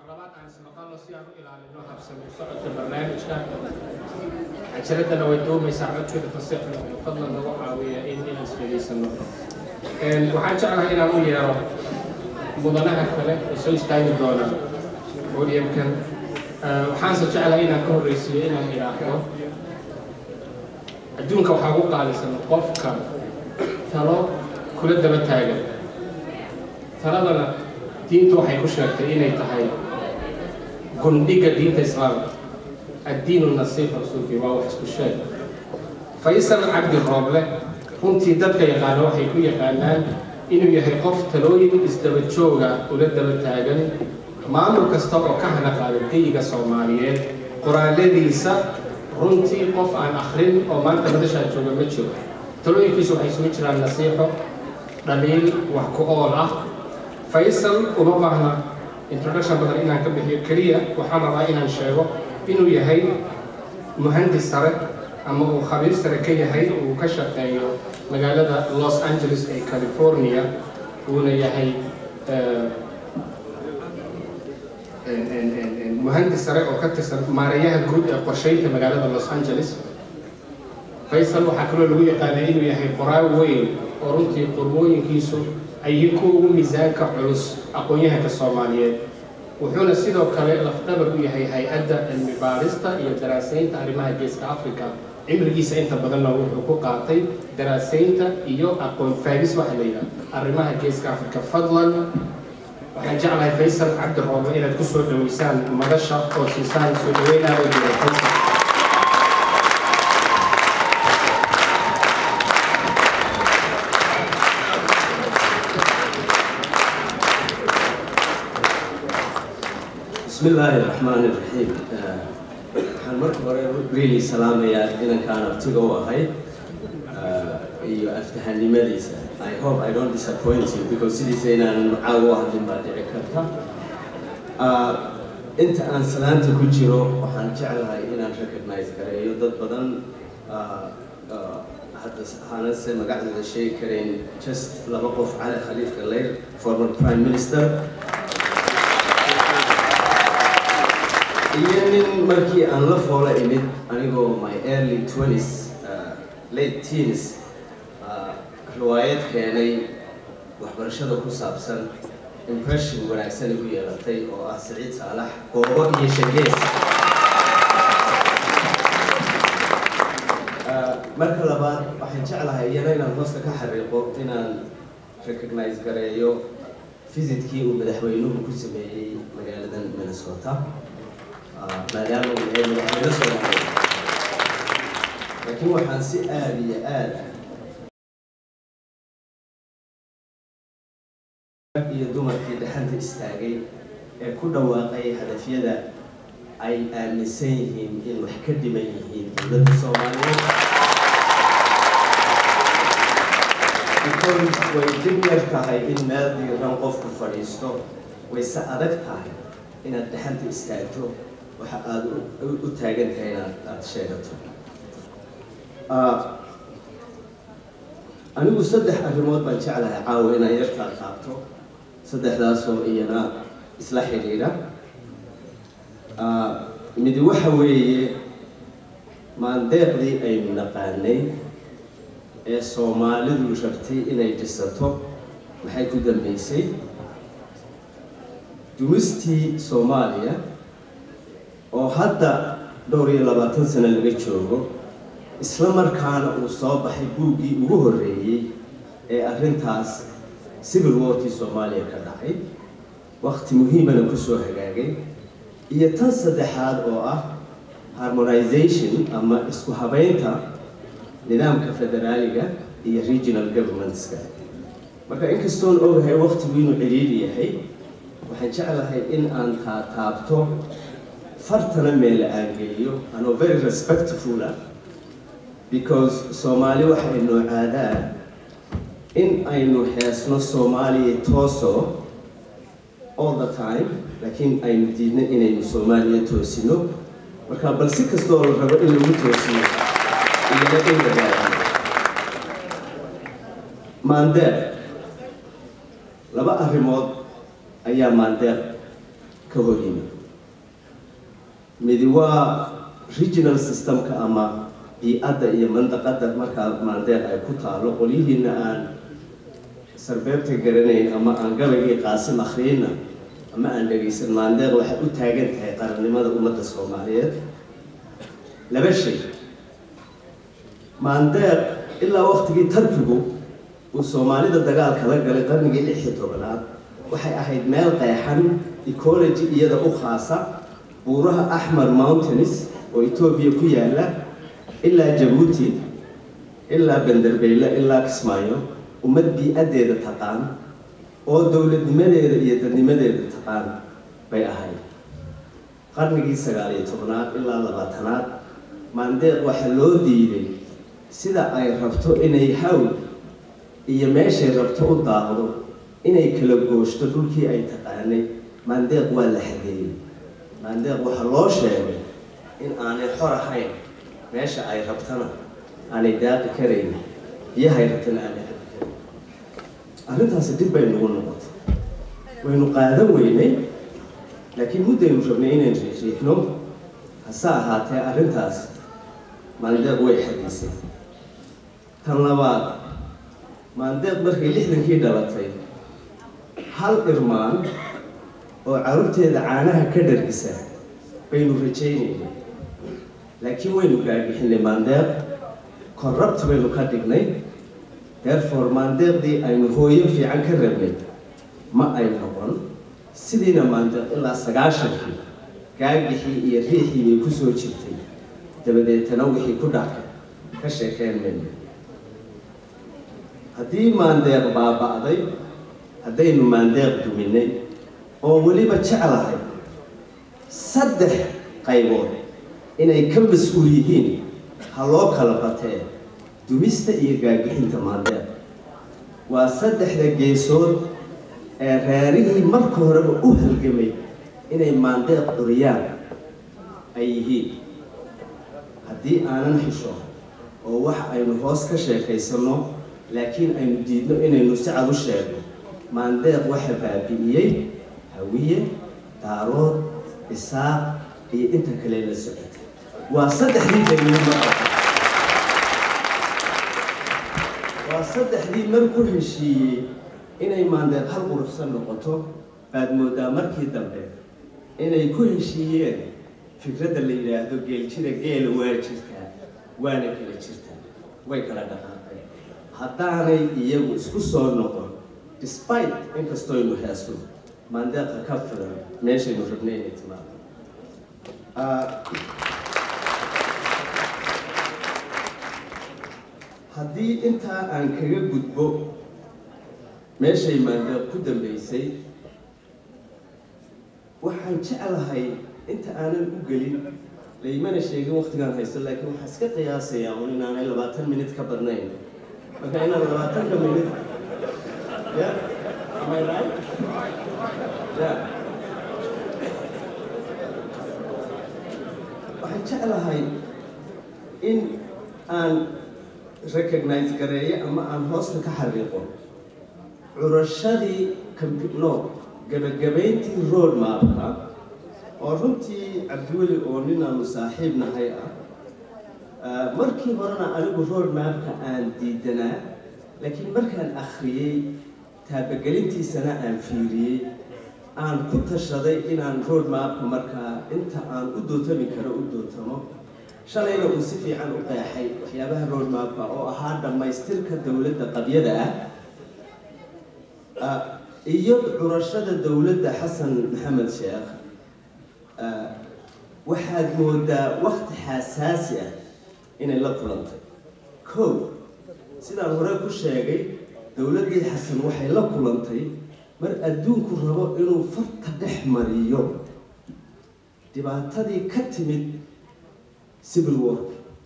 labaad aan ismaqalno si aan u ilaalino habsami u socodka barnaamijka cajaladana way doomaysaa codkeeda fasixna fadlan nagu caawiya in inaan isdhegaysano waxaan jeclahay inaan u yeero mudanaha kale ee soo istaagi doona podiumkan waxaanse jeclahay inaan ka horreysiiyo inaan idhaahdo adduunka waxaa ugu qaalisan qofka talo kula daba taagan taladana diintu waxay ku sheegtay inay tahay gundhiga diinta islaamka addiinu nasiixa rasuulkii waa wax isku sheeg faysal cabdi rooble runtii dadka yaqaana waxay ku yaqaanaan inuu yahay qof talooyin isdaba jooga ula daba taagan maamul kasta oo ka hana qaada geyiga soomaaliyeed qoraaladiisa runtii qof aan akhrin oo maanta madashaa jooga ma jiro talooyinkiisu waxay isugu jiraan nasiixo dhaliil wax ku ool ah faysal uma baahna introduction badan inaan ka bixiyo keliya waxaan rabaa inaan sheego inuu yahay muhandis sare ama uu khabiir sare ka yahay uu ka shaqeeyo magaalada los angeles ee california uuna yahay muhandis sare oo ka tirsan maareeyaha guud ee qorsheynta magaalada los angeles faysal waxaa kaloo lagu yaqaanaa inuu yahay qoraal weyn oo runtii qormooyinkiisu ay kuwa ugu miisaanka culus aqoon-yahanka soomaaliyeed wuxuuna sidoo kale lafdhabar u yahay hay-adda cilmi baarista iyo daraasaynta arrimaha geeska africa cimrigiisa inta badanna wuxuu ku qaatay daraasaynta iyo aqoon faagis waxa la yidhaha arrimaha geeska africa fadlan waxaan jeclahay faysal cabdi roobo inaad ku soo dhaweysaan madasha oo siisaan soo dhaweynaada jira faysal بسم الله الرحمن الرحيم waxaan marka hore really salaamayaa inankaan abtiga u ahay iyo aftahanimadiisa I hope I don't disappoint you because sidiisa inaanan macaaga u hadlin baa dhici karta inta aan salaanta ku jiro waxaan jeclahay inaan recognize gareeyo dad badan hadda aanase magacdooda sheegi karayn just laba qof cali khaliif galeyr former prime minister iyo nin markii aan la foola imid anigoo my early twenties late teens riwaayad keenay waxbarashada ku saabsan impression wanaagsan igu yeelatay oo ah siciid saalax goobo iyo shagees marka labaad waxaan jeclahay iyana inaan hoosta ka xariiqo inaan recognize gareeyo visitkii uu madaxweynuhu ku sameeyey magaaladan minnesota maadaama uu yahay madaxweyne soomaaliya laakiin waxaan si aada iyo aada iyo dumarkii dhaxanta istaagay ee ku dhawaaqay hadafyada ay aaminsan yihiin in wax ka dhiman yihiin dowladda soomaaliyeed because way dib yar tahay in meel diiran qofku fadhiisto wayse adag tahay inaad dhaxanta istaagto waxa aada u taagan tahay inaad aada sheegato anigu saddex arrimood baan jeclahay caawa inaan yarkaa qaabto saddexdaasoo iyana isla xidhiidha midi waxa weeye maandeeqdii aynu naqaanay ee soomaalidu rabtay inay dhisato maxay ku dambeysay dumistii soomaaliya oo hadda dhowr iyo labaatan sano laga joogo isla markaana uu soo baxay buuggii ugu horreeyey ee arrintaas civil warkii soomaaliya ka dhacay wakti muhiimana kusoo hagaagay iyo tan saddexaad oo ah harmonization ama isku habeynta nidaamka federaaliga iyo regional governmentska marka inkastoon ogahay waktigu inuu ciriiri yahay waxaan jeclahay in aan taa taabto fartana meel la aangeliyo anoo very respectful ah because soomaali waxa ay noocaadaan in aynu heesno soomaaliya tooso all the time laakiin aynu diidna inaynu soomaaliya toosino marka bal si kastoo la rabo in lagu toosiyo iyana in dadaalo maandeeq laba arrimood ayaa maandeeq ka ka hor yimid midi waa regional systemka ama bii-adda iyo mandaqadda markaa maandeeq ay ku taalo qolyihiina aan sarbeebta garanayn ama aan gabaygii qaasim akhriyeyna ama aan dhegaysan maandeeq waxay u taagan tahay qarannimada ummadda soomaaliyeed laba shay maandeeq ilaa waktigii tarkigu uu soomaalida dagaalka la galay qarnigii lix iyo tobanaad waxay ahayd meel qeexan ecology iyada u khaasa buuraha axmar mountains oo etoobiya ku yaala ilaa jabuuti ilaa banderbeyle ilaa kismaayo ummad bii-addeeda taqaan oo dowladnimadeeda iyo dadnimadeeda taqaan bay ahayd qarnigii sagaal iyo tobnaad ilaa labaatanaad maandeeq waxaa loo diiday sida ay rabto inay hawl iyo meeshay rabto u daaqdo inay kala gooshto dhulkii ay taqaanay maandeeq waa la xageeyey maandeeq waxaa loo sheegay in aanay xor ahayn meesha ay rabtana aanay daaqi karayn biyahay rabtana aanay cabi karayn arrintaasi dib bay nagu noqotay waynu qaadan weynay laakiin muddaynu rabnay inaynu riixriixno hase ahaatee arrintaas maandeeq way xadiisay tan labaad maandeeq markay lixdankii dhalatay hal irmaan oo carruurteeda caanaha ka dhargisa baynu rajaynaynay laakiin waynu gaagixinay maandeeq corrupt baynu ka dhignay therefore maandeeqdii aynu hooyo fiican ka rabnay ma ay noqon sidiina maandeeq ilaa sagaashankii gaagixii iyo riixii bay ku soo jirtay dabadeetana wixii ku dhacay ka sheekeen mayno haddii maandeeq baaba'day haddaynu maandeeq duminay oo weliba jeclahay saddex qaybood inay ka mas-uul yihiin ha loo kala batee dumista iyo gaagixinta maandeeq waa saddexda geesood ee reerihii marka horeba u halgamay inay maandeeq curiyaan ay yihiin haddii aanan xisho oo wax aynu hoos ka sheekaysanno laakiin aynu diidno inaynu si cad u sheegno maandeeq waxa baabi'iyey hawiye daarood isaaq iyo inta kale la socotay waa saddexdii daliil marka waa saddexdii mar ku heshiiyey inay maandeeq hal quruxsan noqoto baad moodaa markii dambe inay ku heshiiyeen fikradda la yidhaahdo geeljira geela waa jirtaa waana kala jirtaa way kala dhaqaaqeen haddaanay iyagu isku soo noqon despite inkastoynu heesno maandeeqa ka filan meeshaynu rabnay inay timaado haddii intaa aan kaga gudbo meeshay maandeeq ku dambeysay waxaan jeclahay inta aanan u gelin laymana sheegin waktigaan haysto laakiin waxaa iska qiyaasayaa un inaanay labaatan minut ka badnayn marka inaan labaatanka minut ya am I right? ya waxaan jeclahay in aan recognize gareeyo ama aan hoosta ka xariiqo curashadii no gabagabayntii road mapka oo runtii cabdiweli oo ninaanu saaxiib nahay ah markii horena anigu road mapka aan diidanaa laakiin markaan akhriyey taabagelintiisana aan fiiriyey aan ku tashaday inaan road mapka markaa inta aan u dootami karo u dootamo shalayna uu si fiican u qeexay waxyaabaha road mapka oo ahaa dhammaystirka dowladda qabyada ah iyo curashada dowladda xasan maxamed sheekh waxaad moodaa wakti xasaasi ah inay la kulantay kow sidaan hore ku sheegay dowladdii xasan waxay la kulantay mar adduunku rabo inuu farta dhex mariyo dhibaatadii ka timid civil war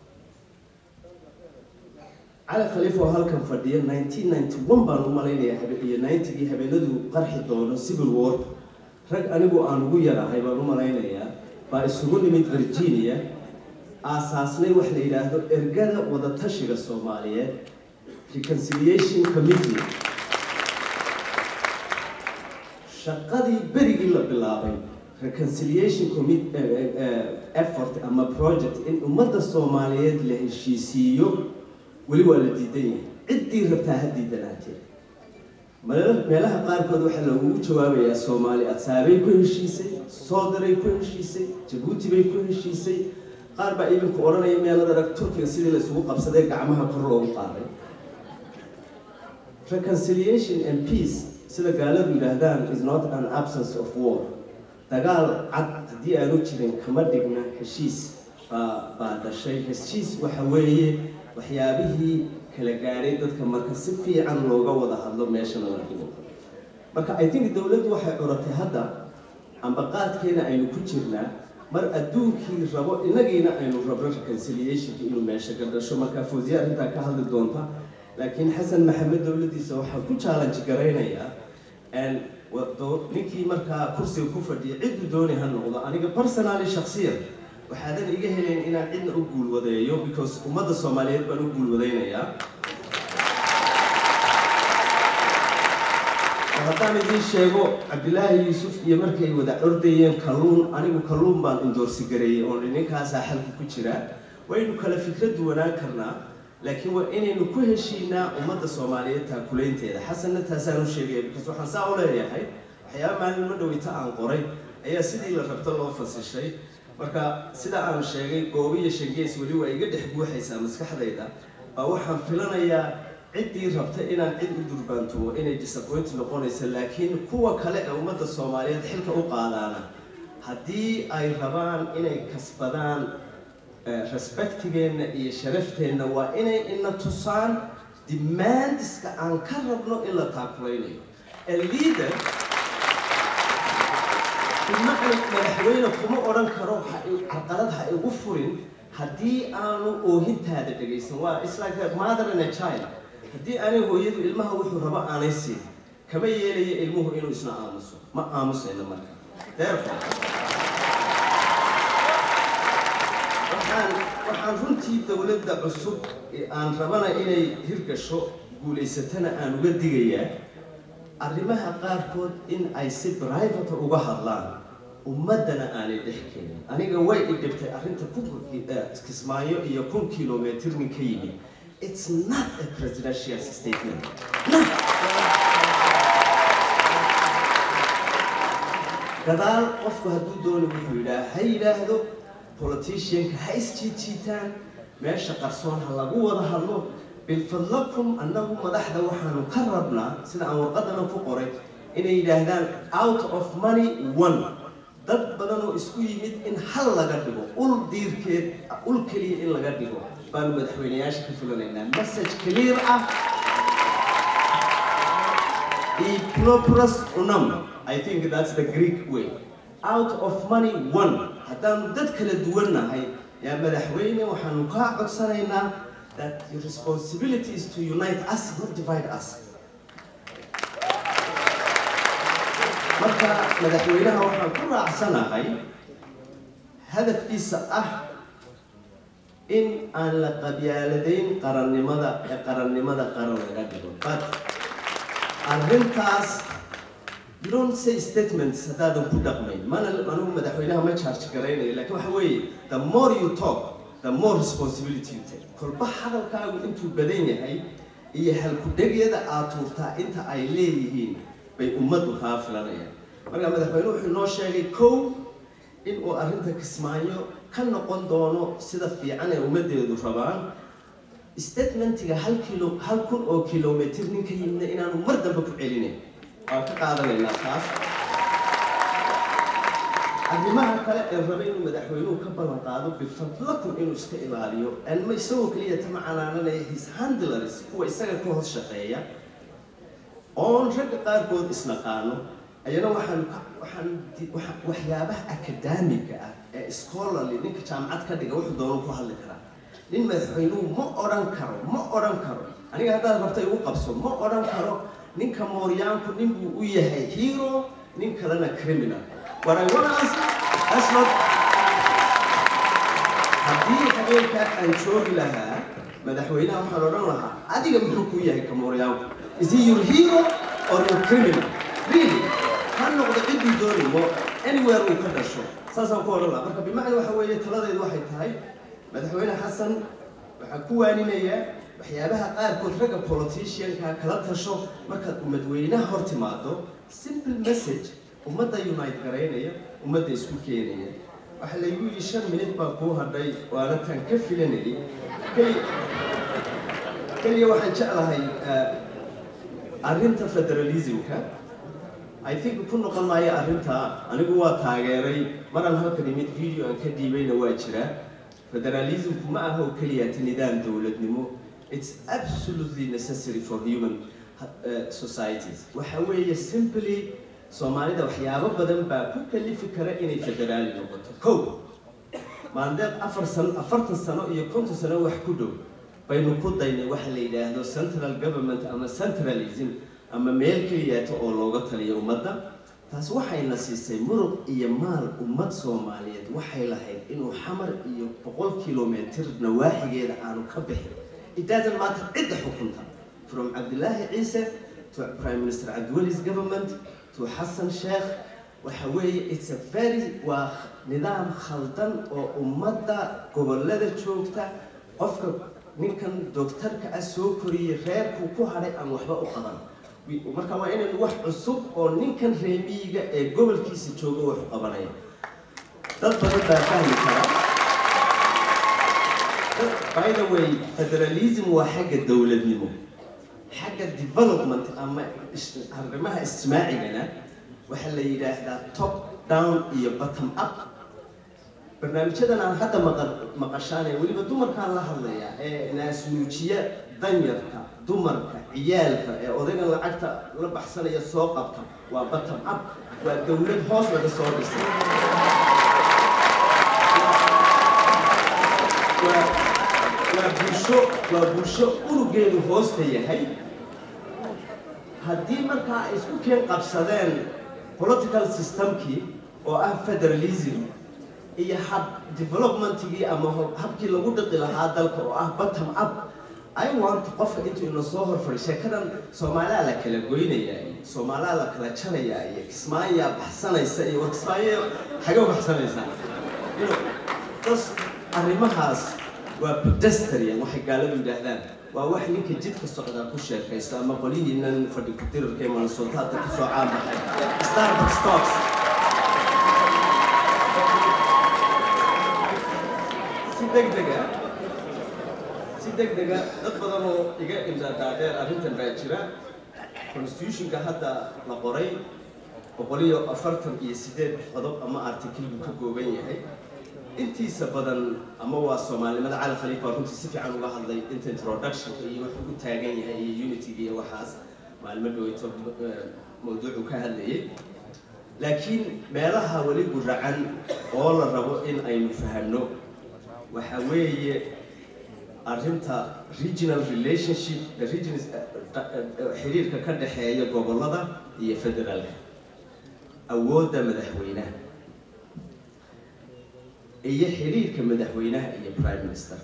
cali khaliif oo halkan fadhiya nineteen ninety one baan u malaynayaa habe iyo ninetygii habeenadu qarxi doono civil war rag anigu aan ugu yarahay baan u malaynayaa baa isugu nimid virginia aasaasnay wax la yidhaahdo ergada wadatashiga soomaaliyeed reconciliation committee shaqadii berigii la bilaabay reconciliation commit effort ama project in ummadda soomaaliyeed la heshiisiiyo weli waa la diidan yahay ciddii rabtaa ha diidanaatee meelaha qaarkood waxaa lagugu jawaabayaa soomaali adsaabay ku heshiisay soodaray ku heshiisay jabuuti bay ku heshiisay qaar baa idinku odhanaya meelad arag turkiga sidii la isugu qabsaday gacmaha kor loogu qaaday reconciliation and peace sida gaaladu yidhaahdaan is not an absence of war dagaal cad haddii aanu jirin kama dhigna heshiis baa baa dhashay heshiis waxa weeye waxyaabihii kala gaadhay dadka marka si fiican looga wada hadlo meeshana la dhigo marka i think dowladdu waxay curatay hadda ambaqaadkeena aynu ku jirnaa mar adduunkii rabo inagiina aynu rabno reconciliationka inuu meesha ka dhasho marka fawziya arrintaa ka hadli doonta laakiin xasan maxamed dowladdiisa waxaa ku challenge garaynayaa ninkii markaa kursiga ku fadhiya cidduu dooni ha noqdo aniga personally shaksiyan waxaadan iga helayn inaan cidna u guulwadeeyo because ummadda soomaaliyeed baan u guulwadaynayaa haddaan idiin sheego cabdilaahi yuusuf iyo markay wada ordayeen kalluun anigu kalluun baan indoorsi gareeyey oo ninkaasaa xalka ku jira waynu kala fikrad duwanaan karnaa laakiin waa inaynu ku heshiinaa ummadda soomaaliyeed taakulaynteeda xasanna taasaan u sheegaya because waxaan saa u leeyahay waxyaaba maalimo dhaweyta aan qoray ayaa sidii la rabto loo fasishay marka sida aan sheegay goobo iyo shangees weli waa iga dhex buuxaysaa maskaxdayda baa waxaan filanayaa ciddii rabta inaan cid u durbaantumo inay disappoint noqonaysa laakiin kuwa kale ee ummadda soomaaliyeed xilka u qaadaana haddii ay rabaan inay kasbadaan respectigeenna iyo sharafteenna waa inay ina tusaan demandiska aan ka rabno in la taakulaynayo a leader madaxweyne kuma odhan karo carqalad ha igu furin haddii aanu oohintaada dhegaysan waa it's like a mother and a child haddii aanay hooyadu ilmaha wuxuu rabo aanay siin kama yeelaya ilmuhu inuu isna aamuso ma aamusayno marka therefore waxaan waxaan runtii dowladda cusub aan rabana inay hirgasho guulaysatana aan uga digayaa arrimaha qaarkood in ay si private uga hadlaan ummaddana aanay dhex keenin aniga way i dhibtay arrinta kun kismaayo iyo kun kilometr nin ka yimid it's not a presidential statement not. gadaal qofku hadduu dooni wuxuu yidhaha ha yidhaahdo politicianka ha isjiidjiitaan meesha qarsoon ha lagu wada hadlo bilfadlakum annagu madaxda waxaanu ka rabnaa sida aan warqadana ku qoray inay yidhaahdaan out of money one dad badan oo isku yimid in hal laga dhigo ul diirkeed ul keliya in laga dhigo baanu madaxweyneyaasha ka filanaynaa message clear ah Eplopros unum. I think that's the Greek way. Out of money one. haddaanu dad kala duwannahay yaa madaxweyne waxaanu kaa codsanaynaa that your responsibility is to unite us not divide us marka madaxweynaha waxaan ku raacsanahay hadafkiisa ah in aan la qabyaaladayn qarannimada ee qarannimada qaran laga dhigo but arrintaas you don't say statements haddaadan ku dhaqmayn mana anugu madaxweynaha ma charge garaynayo laakiin waxa weeye the more you talk the more responsibility you take kolba hadalkaagu intuu badan yahay iyo halku-dhegyada aad tuurtaa inta ay leeyihiin bay ummaddu kaa filanayaan marka madaxweynuhu wuxuu noo sheegay kow in uu arrinta kismaayo ka noqon doono sida fiican ee ummaddeedu rabaan statementiga hal kilo hal kun oo kilomitr nin ka yimidna inaanu mar dambe ku celinayn waan ka qaadanaynaa taas arrimaha kale ee raba inuu madaxweynuhu ka ballan qaado bifadlakum inuu iska ilaaliyo anma isagoo keliya tama canaananaya his handlers kuwa isaga ka hoos shaqeeya oon ragga qaarkood isnaqaano ayana waxaan waxaan waxyaabaha akadaamiga ah ee scholarly ninka jaamacad ka dhiga wuxuu doonu ku hadli karaa nin madaxweynuhu ma odhan karo ma odhan karo aniga haddaad rabta igu qabso ma odhan karo ninka mooryaanku nin buu u yahay hero nin kalena criminal what I want to ask that's not haddii habeenkaa aan joogi lahaa madaxweynaha waxaan odhan lahaa adiga muxuu ku yahay ka mooryaanku is he your hero or your criminal really ha noqdo ciddii dooni mo anywhere uu ka dhasho saasaan ku odhan laha marka bimacna waxa weeye taladeedu waxay tahay madaxweyne xasan waxaan ku waaninayaa waxyaabaha qaarkood ragga politicianka kala tasho markaad umadweynaha hor timaado simple message ummadda unite garaynaya ummadda isku keenaya waxaa laygu yidhi shan minid baa kuu hadhay waana tan ka filanayay keli- keliya waxaan jeclahay eh, arrinta federalismka I think ku noqon maayo arrinta anigu waa taageeray maraan halkan imid video aan ka dhiibayna waa jiraa federalismku ma aha oo keliya ta nidaam dowladnimo it's absolutely necessary for human uh, societies waxa weeye simply soomaalida waxyaabo badan baa ku kalifi kara inay federaali noqoto kow maandeeq afar sano afartan sano iyo konton sano wax ku dhow baynu ku daynay waxa la yidhaahdo central government ama centralism ama meel keliyaato oo looga taliyo ummadda taas waxayna siisay muruq iyo maal ummad soomaaliyeed waxay lahayd inuu xamar iyo boqol kilomitr nawaaxigeeda aanu ka bixin it doesn't matter cidda xukunta from cabdilaahi ciise to prime minister cabdiweli's government to xasan sheekh waxa weeye it's a very waa nidaam khaldan oo ummadda gobollada joogta qofka ninkan doctorka ah soo koriyey reerkuu ku hadhay aan waxba u qaban Wi- marka waa inaynu wax cusub oo ninkan reemiyiga ee gobolkiisa jooga wax u qabanaya dad badan baa fahmi kara Dad- by the way federalism waa xagga dowladnimo xagga development ama is- arrimaha ismaacigana waxaa la yidhaahdaa top down iyo bottom up barnaamijyadan aan hadda maqa- maqashaanay weliba dumarkaan la hadlayaa ee naasnuujiya danyarka dumarka ciyaalka ee odaygan lacagta la baxsanaya soo qabta waa bottom up waa dowlad hoos laga soo dhisay waa waa bulsho waa bulsho unugeedu hoosta yahay haddii markaa ay isku keen qabsadeen political systemkii oo ah federalism iyo hab developmentigii ama ho- habkii lagu dhiqi lahaa dalka oo ah bottom up i want qofka intuu ina soo horfari sheekadan soomaaliya la kala goynaya iyo soomaaliya la kala jaraya iyo kismaayaa baxsanaysa iyo war kismaayo xagee u baxsanaysaa You know, das arrimahaas waa pedestrian waxay gaaladu yidhaahdaan waa wax ninka jidka socdaa ku sheekaysto ama qolihiinan fadhi ku-dirarka ee mansuultaadka kusoo caanbaxay starbucks stocks si degdega si degdega dad badan oo iga indhadhaadheer arrintan baa jira constitutionka hadda la qoray boqol iyo afartan iyo sideed qodob ama article buu ka kooban yahay intiisa badan ama waa soomaalinimada cali khaliif baa runtii si fiican uga hadlay inta introductionka iyo wuxuu u taagan yahay iyo unityga iyo waxaas maalmo dhaweyto eh, mawduucu ka hadlayay laakiin meelaha weli guracan oo la rabo in aynu fahanno waxa weeye arrinta regional relationship the regions eh, eh, eh, xiriirka ka dhexeeya gobollada iyo federaalka awoodda madaxweynaha iyo xiriirka madaxweynaha iyo prime ministerka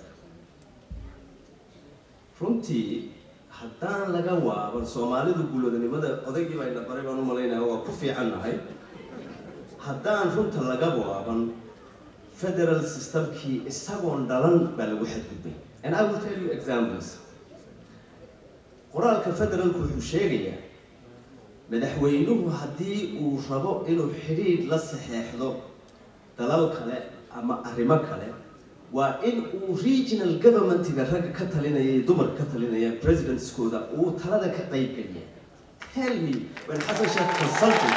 runtii haddaan laga waaban soomaalidu guulodanimada odaygii baa ina baray baan u malaynaya waa ku fiican nahay haddaan runta laga waaban federal systemkii isagoon dhalan baa lagu xadgudbay and i will tell you examples qoraalka federalku wuxuu sheegayaa madaxweynuhu haddii uu rabo inuu xidhiidh la saxeexdo dalal kale ama arrimo kale waa in uu regional governmentiga ragga ka talinaya iyo dumarka ka talinaya presidentskooda uu talada ka qayb geliya tell me when xasan sheekh consulting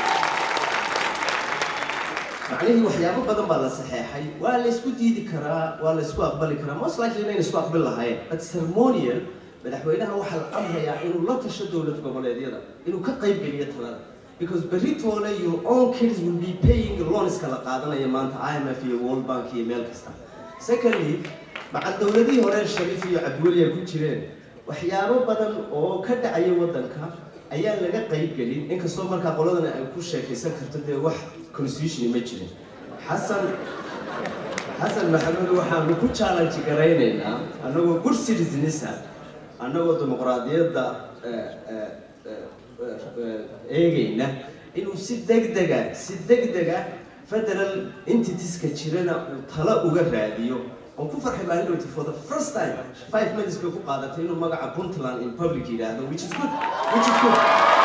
macnihii waxyaabo badan baa la saxeexay waa la isku diidi karaa waa la isku aqbali karaa most likely inayna isku aqbali lahayn but ceremonial madaxweynaha waxaa la amrayaa inuu la tasho dowlad goboleedyada inuu ka qayb geliyo talada because beritoole your own kids will be paying loanska la qaadanaya maanta IMF iyo World Bank iyo meel kasta secondly maca dowladihii hore Shariif iyo Cabdiweli ay ku jireen waxyaabo badan oo ka dhacaya wadanka ayaan laga qayb gelin inkastoo markaa qoladan ay ku sheekaysan karto dee wax constitution ma jirin xasan xasan maxamed waxaanu ku challenge garaynaynaa annagoo good citizens ah annagoo dimuqraadiyadda eh, eh, eh, eh, eegayna inuu si degdega si degdega federal entitieska jirana uu talo uga raadiyo oon ku farxay maalinoti for the first time five minutes bay ku qaadatay inuu magaca puntland in public yidhaahdo which is good which is good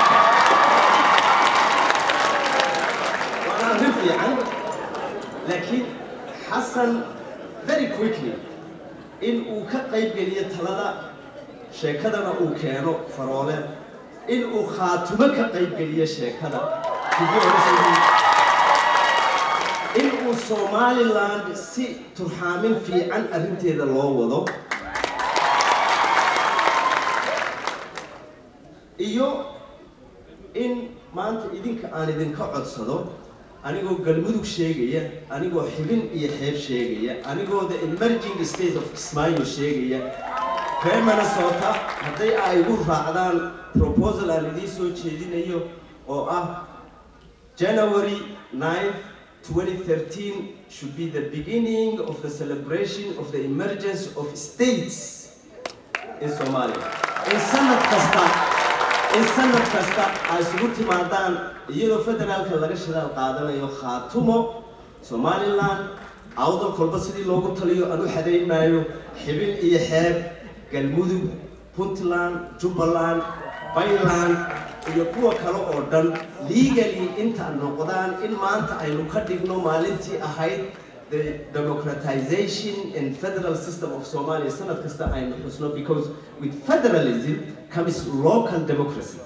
waana arrin fiican laakiin xasan very quickly in uu ka qayb geliyo talada sheekadana uu keeno faroole in uu khaatumo ka qayb geliyo sheekada in uu somaliland si turxaamin fiican arrinteeda loo wado iyo in maanta idinka aan idinka codsado anigoo galmudug sheegaya anigoo xibin iyo xeeb sheegaya anigoo the emerging state of kismaayo sheegaya reer minnesota hadday ay igu raacdaan proposal aan idiin soo jeedinayo oo ah january 9th 2013 should be the beginning of the celebration of the emergence of states in Somalia. In sanad kasta in sanad kasta ay isugu timaadaan iyadoo federaalka laga shidaal qaadanayo khaatumo somaliland awdal kolba sidii loogu taliyo aan u xadayn maayo xibin iyo xeeb galmudug puntland jubbaland bayland iyo kuwa kale oo dhan legally inta noqdaan in maanta aynu ka dhigno maalintii ahayd the democratization and federal system of Somalia sanad kasta aynu xusno because with federalism comes local democracy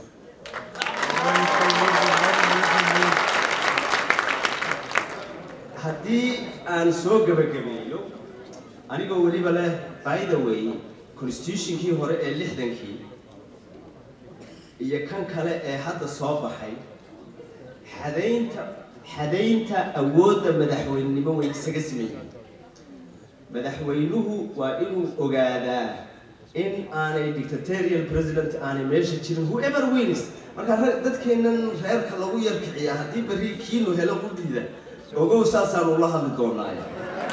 haddii aan soo gabagabeeyo anigoo weliba leh by the way constitutionkii hore ee lixdankii iyo kan kale ee hadda soo baxay xadaynta xadaynta awoodda madaxweynenimo way isaga simayeen madaxweynuhu waa inuu ogaadaa in aanay dictatorial president aanay meesha jirin whoever wins marka dadkeennan reerka lagu yarkiciya haddii berri kiinu helo ku dhiida ogow saasaanu la hadli doonaaye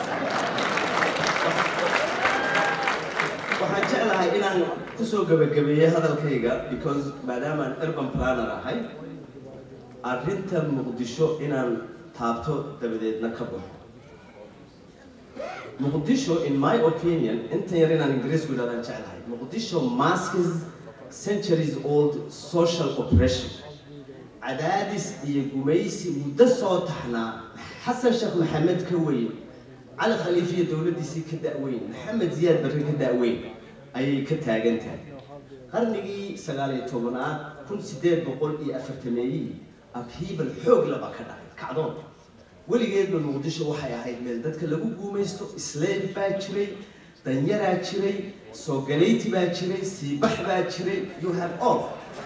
waxaan jeclahay inaan kusoo gabagabeeyey hadalkayga because maadaamaan urban planner ahay arrinta muqdisho inaan taabto dabadeedna ka baxo muqdisho in my opinion intan yar inaan ingiriisku idhahdaan jeclahay muqdisho masks centuries old social oppression cadaadis iyo gumaysi muddo soo taxnaa xasan sheekh maxamed ka weyn cali khaliifiya dowladdiisii ka da-weyn maxamed ziyaad barre ka da-weyn ayay ka taagan tahay qarnigii sagaal iyo tobanaad kun sideed boqol iyo afartameeyihii abhiibal xoog laba ka dhacay kacdoon weligeedba muqdisho waxay ahayd meel dadka lagu guumaysto slave baa jiray danyaraa jiray soogaleyti baa jiray siibax baa jiray you have all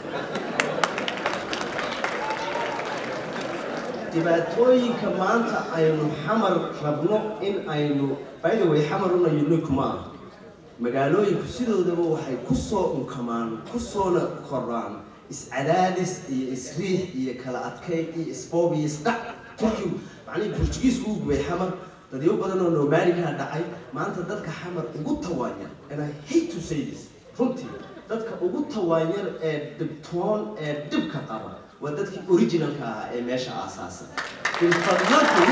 dhibaatooyinka maanta aynu xamar rabno in aynu by the way xamaruna unique ma aha magaalooyinku sidoodaba waxay kusoo unkamaan kusoona koraan iscadaadis iyo isriix iyo kala adkay iyo isboob iyo isdhac turkigu macnihii burjugiisku u gubay xamar dadyo badan oo nomaanikaa dhacay maanta dadka xamar ugu tawaanyar and i hate to say this runtii dadka ugu tawaanyar ee dhibtoon ee dhibka qaba waa dadkii originalka ahaa ee meesha aasaasa ilfadladu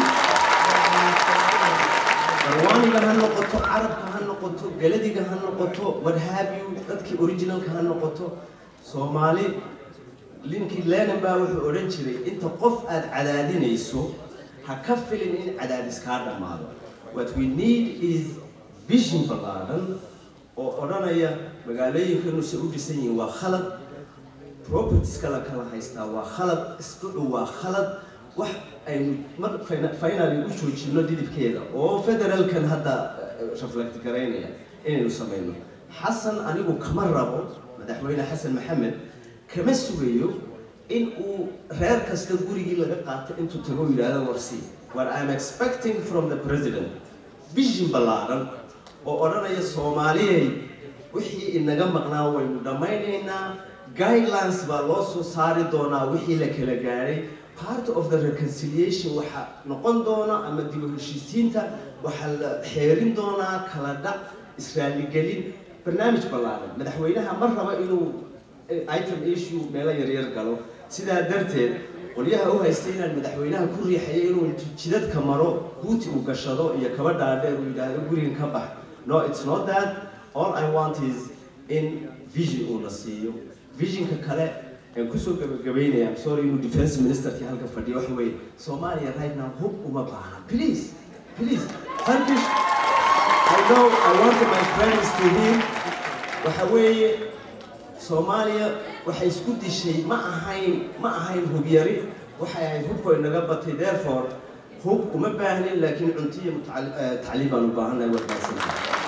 barwaaniga ha noqoto carabka ha noqoto galadiga ha noqoto what have you dadkii originalka ha noqoto soomaali linkii lenin baa wuxuu odhan jiray inta qof aad cadaadinayso ha ka filin in cadaadis kaa dhammaado what we need is vision ballaaran oo odhanaya magaalooyinkanu se u dhisan yihiin waa khalad propertieska la kala haystaa waa khalad isdhucu waa khalad wax aynu mar finally u joojino dhidibkeeda oo federalkan hadda reflect garaynaya inaynu samayno xasan anigu kama rabo madaxweyne xasan maxamed kama sugayo in uu reer kasta gurigii laga qaato intuu tago yidhaahdo warsi what I'm expecting from the president vision ballaaran oo odhanaya soomaaliyey wixii inaga maqnaa waynu dhammaynaynaa guidelines baa loo soo saari doonaa wixii la kala gaadhay part of the reconciliation waxaa noqon doona ama dib u heshiisiinta waxaa la xeerin doonaa kala dhac israaligelin barnaamij ballaaran madaxweynaha ma raba inuu item issue meelo yaryar galo sidaa darteed qolyaha u haystay inaan madaxweynaha ku riixayo inuu jidadka maro buuti uu gashado iyo kaba dhaadheer uu yidhaahdo gurigan ka bax no it's not that all i want is in vision uu na siiyo visionka kale aan kusoo gabagabaynaya I'm sorry inuu defense ministerkii halka fadhiyo waxa weeye soomaaliya right now hub uma baahna please please turkish i know i want my friends to hear waxa weeye soomaaliya waxay isku dishay ma ahayn ma ahayn hubyari waxay ahayd hubkoo inaga batay therefore hub uma baahnin laakiin cunto iyo mutacali- eh, tacliim baan u baahannahay warkaasina